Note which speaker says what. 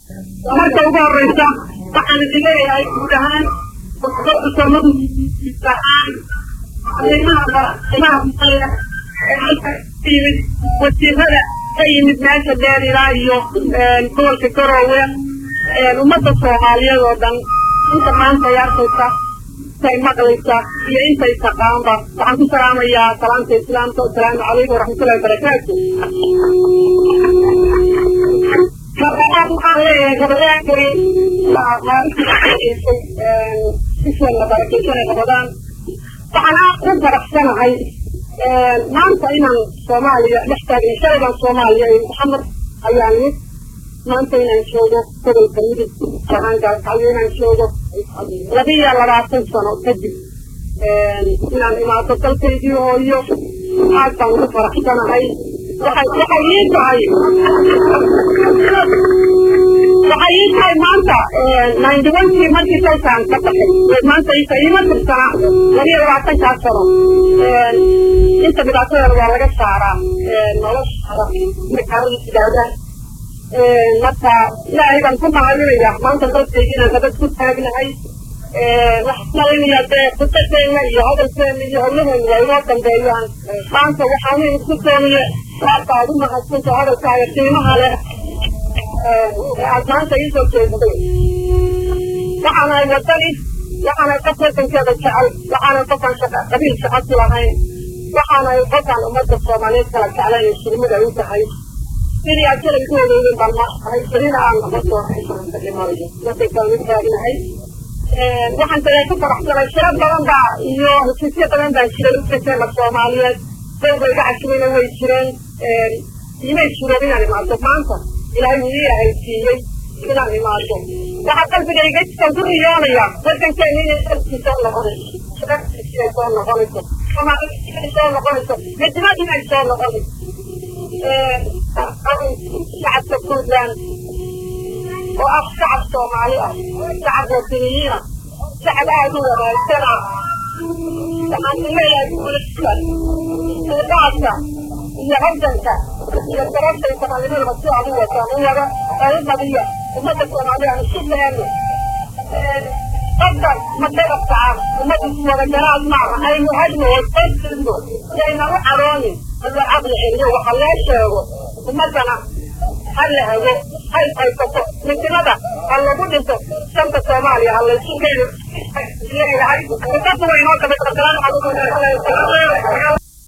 Speaker 1: marka ugu horeysa waxaan idin leeyahay guud ahaan ahaan yimid wasiirada ka yimid meesha dheer ilaa iyo gobolka garoowe ummadda soomaaliyeed oo dhan inta maanta ay arkaysa intay maqlaysa iyo intay taqaanba waxaan ku salaamayaa salaamta islaamka asalaamu calaykum waraxmatullahi wabarakaatu gabadhaan waxaan leeyahay gabadhaankay bisheena barakeysanay qabadaan waxaan aad ku faraxsanahay maanta inaan soomaaliya dhex taagay shaladan soomaaliya iyo maxamed ayaa nimid maanta inaan joogo gobolka midib ahaankaascayo inaan joogo labiyo labaatan sano kadib inaan imaado dalkaydii hooyo aad baan ugu faraxsanahay waxay waxay ii tahay waxay ii tahay maanta ninety onkii markii dalkaan ka baxay maanta isa iima tirsana labiyo labaatankaa sano inta dhibaatadeeda waa laga saaraa noloshaada markaarada sidaadaan marka ilaahay baan ku mahadinaya maanta dalkayga inaan gabad ku taagnahay waxaan malaynayaa dee khudbadeena iyo hadalkeena iyo howlaheena waa inoo dambeeyaan maanta waxaan isku dooniye aad baad u mahadsanta hadalkaaga qiimaha leh aad maanta iisoo jeestay waxaanahay wadani waxaanahay qof wadankeeda jecel waxaanahay qofaan shaqa qabiil shaqa ku lahayn waxaanahay qofaan ummadda soomaaliyeed kala jeclayn shirmada u tahay sidii aad shalay ku ogeydeen baan maahay berina aan noqon doono dadkay kala mid taagnahay waxaan tagaa ku faraxsanay shiro badan baa iyo heshiisyo badan baa jiray u kateena soomaaliyeed dowba iga cashirayna way jireen imay jireen inaan imaado maanta ilaahay wuu ii ahaysiiyey inaan imaado waxaa qalbigayga iskan ku riyoonaya wadankeena inay dalkii soo noqonayso shirarkiisii soo noqonayso soomaalida soo noqonayso midnimad inay soo noqonayso shacabka puntland oo ah shacab soomaali ah shacab wadaniyiin ah shacab aad u wanaagsan ah waxaan ku leeyahay guulashka suuqaadka iyo halganka iyo darabtay soomaalinimada si aad u wataan u wada oo u badiya ummadda soomaaliya aan isu leeno qadar ma dhababkaca ummadda wada garaad maaha aynu hadno wasayno yayna u caroonin hadla caqli celiyo waxa loo sheego ummaddana ha la hago hay haysato midnimada ha lagu dhinto shanta soomaaliya ha laysu keeno ilahay dadku waynoo kamid asalaamu calaykum